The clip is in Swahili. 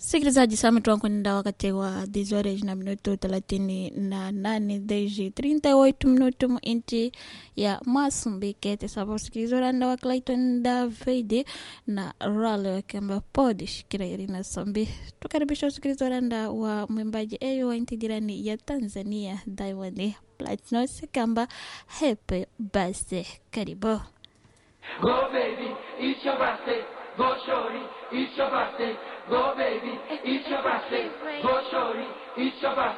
Sikilizaji, sama tuankwenda wakati wa 10 horas na minuto thelathini na nane desde 38 minuto mu inchi ya Masumbike tesaba usikiliza uranda wa Clayton David na Rale wakamba pod shikira irina sambi tukaribisha usikiliza uranda wa mwimbaji eyo wa inti jirani ya Tanzania Diamond Platnumz kamba happy birthday karibu Go baby, it's your birthday. Go shorty, it's your birthday. Go baby, it's your birthday. Go shorty, it's your birthday.